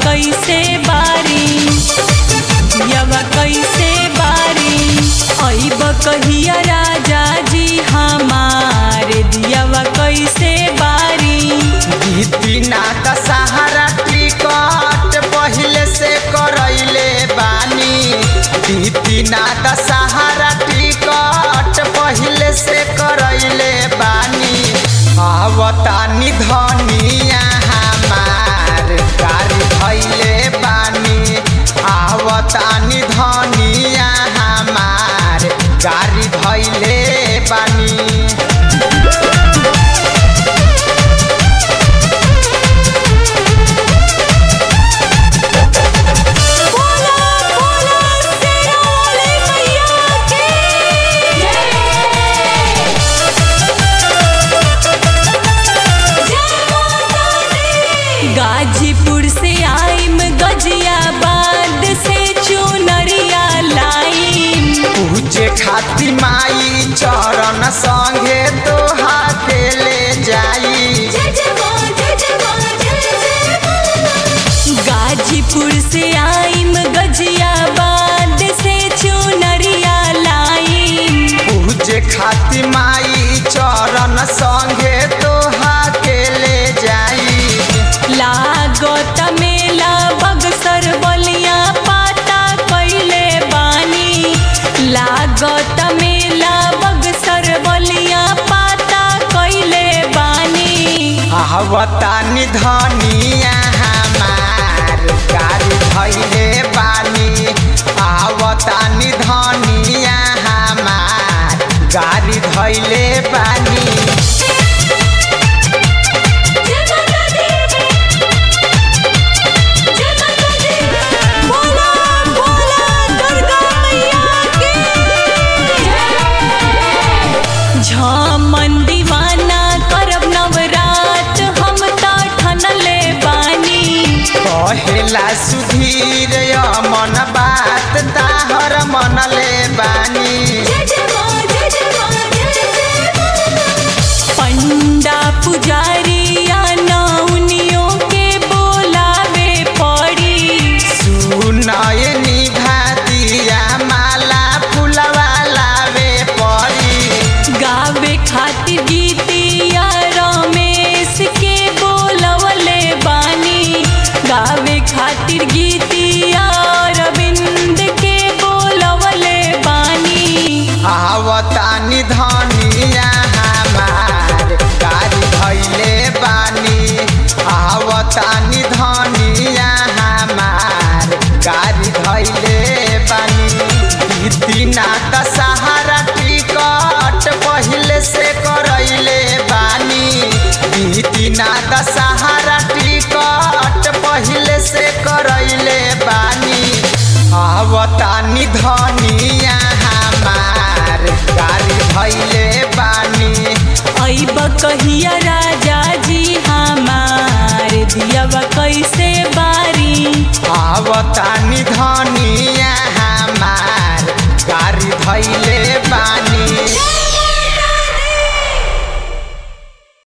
कैसे बारी दियवा कैसे बारी अइब कहिया राजा जी हमार दियवा कैसे बारी बीतिना त सहारा टिकट पहिले से करैले बानी बीतिना त सहारा टिकट पहिले से करैले बानी आवतानी धनिया हमार गाड़ी धैले बानी आवतानी धनिया हमार गाड़ी धैले बानी बोला बोला शेरा वाले मैया की गाजीपुर से आइम गजियाबाद से चुनरिया लाइम पूजे खाती माई चरण संगे तोहा के ले जाई गाजीपुर से आइम गजियाबाद से चुनरिया लाइम पूजे खाती माई चरण संगे तोहा के ले जाई लागत मेला बगसर बलिया पाता कैले बानी लागत मेला बगसर बलिया पाता कैले बानी आवतानी धनिया हमार गाड़ी धैले बानी आवतानी धनिया हमार गाड़ी धैले बानी बोला बोला दुर्गा मैया की झमन दीवाना करब नवरात हम ता ठनले बानी कहेला सुधीर मन बात ताहर मनले बानी पंडा पुजारिया नौनियों के बोलावे पड़ी सुनय निभा दिया माला फुलवा लावे परी गावे खातिर गीतिया रमेश के बोलवले बानी गावे खातिर गीतिया रविंद के बोलवले बानी आवतानी धनिया हमार गाड़ी धैले बानी आवतानी धनिया हमार गाड़ी धैले बानी बीतिना त सहारा टिकट पहिले से करैले बानी बीतिना त सहारा टिकट पहिले से करैले बानी आवतानी धनिया हमार गाड़ी धैले बानी अइब कहिया राजा जी हमार दियवा कैसे बारी आवतानी धनिया हमार गाड़ी धैले